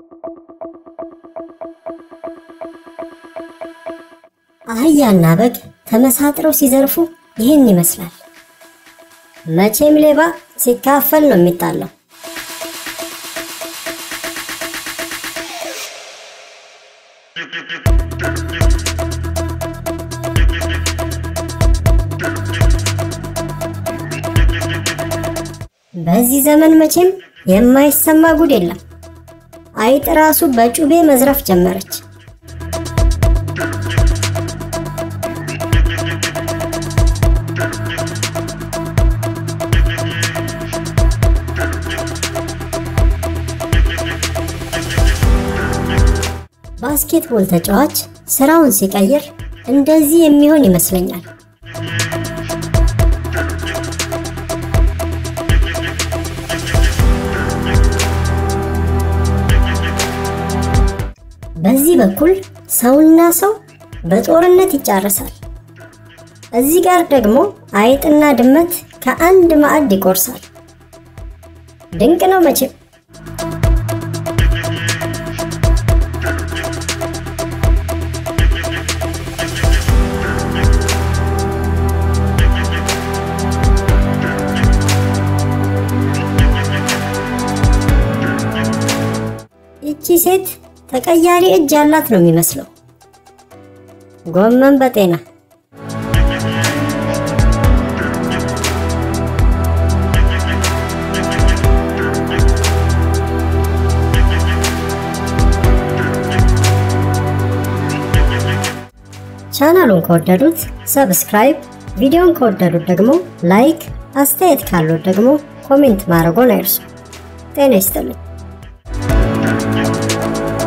አህያና በግ ተመሳጥረው ሲዘርፉ ይህን ይመስላል። መቼም ሌባ ሲካፈል ነው የሚጣለው። በዚህ ዘመን መቼም የማይሰማ ጉድ የለም። አይጥ ራሱ በጩቤ መዝረፍ ጀመረች። ባስኬትቦል ተጫዋች ስራውን ሲቀይር እንደዚህ የሚሆን ይመስለኛል። በዚህ በኩል ሰውና ሰው በጦርነት ይጫረሳል። እዚህ ጋር ደግሞ አይጥና ድመት ከአንድ ማዕድ ይቆርሳል። ድንቅ ነው መቼም። ይቺ ሴት ተቀያሪ እጅ ያላት ነው የሚመስለው። ጎመን በጤና ቻናሉን ከወደዱት ሰብስክራይብ፣ ቪዲዮን ከወደዱት ደግሞ ላይክ፣ አስተያየት ካሉት ደግሞ ኮሜንት ማድረጎን አይርሱ። ጤና ይስጥልኝ።